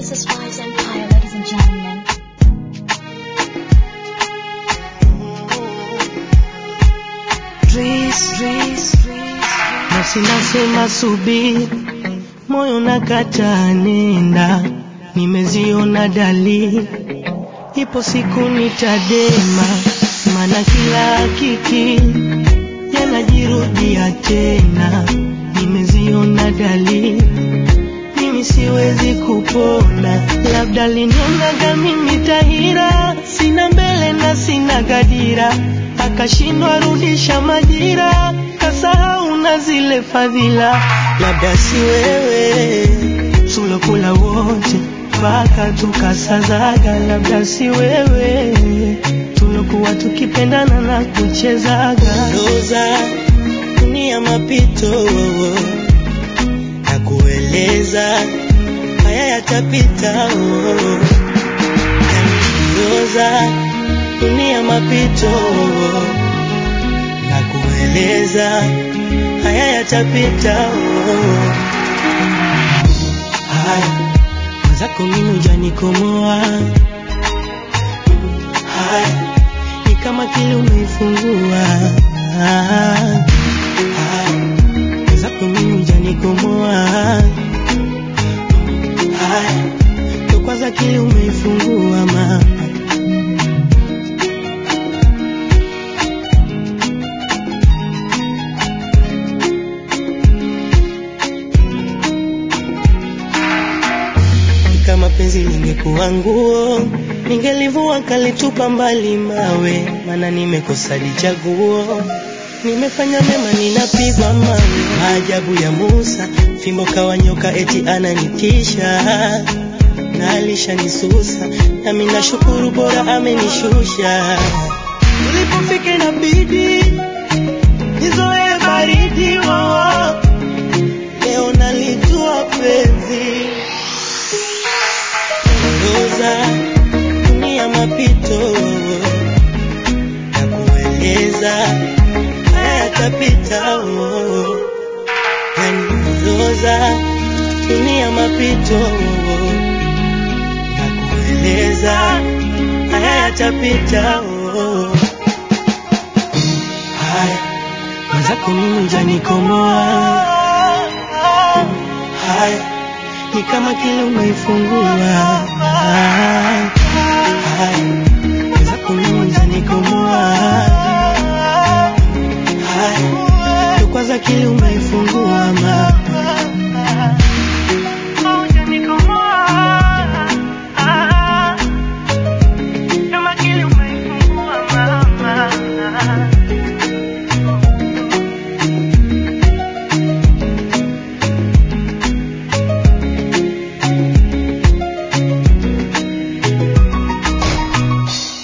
This is Wise Empire, ladies and gentlemen. Nafsi nasema subiri, moyo nakata nenda, nimeziona dalili, ipo siku nitadema, maana kila hakiki yanajirudia tena, nimeziona dalili, mimi siwezi kupona, labda linionaga mimi tahira, sina mbele na sina gadira, akashindwa rudisha majira, kasahau na zile fadhila, labda si wewe tulokula wote mpaka tukasazaga, labda si wewe tulokuwa tukipendana na kuchezaga Roza dunia mapito na kueleza haya yatapita. Roza dunia mapito na kueleza haya yatapita. haya mwenzako mimi hujanikomoa haya ni kama kile umeifungua haya mwenzako mimi hujanikomoa haya ndo kwanza kile umeifungua mama Kama penzi lingekuwa nguo, ningelivua kalitupa mbali mawe, maana nimekosa lichaguo. Nimefanya mema, ninapigwa mawe. Maajabu ya Musa, fimbo kawa nyoka, eti ananitisha na alishanisusa, nami nashukuru, bora amenishusha. Ulipofika inabidi nizoe baridi oh. Leo nalijua penzi Roza dunia mapito na kueleza haya yatapita oh. Yani Roza dunia mapito na kueleza haya yatapita oh. haya mwenzako mimi hujanikomoa haya ni kama kile umeifungua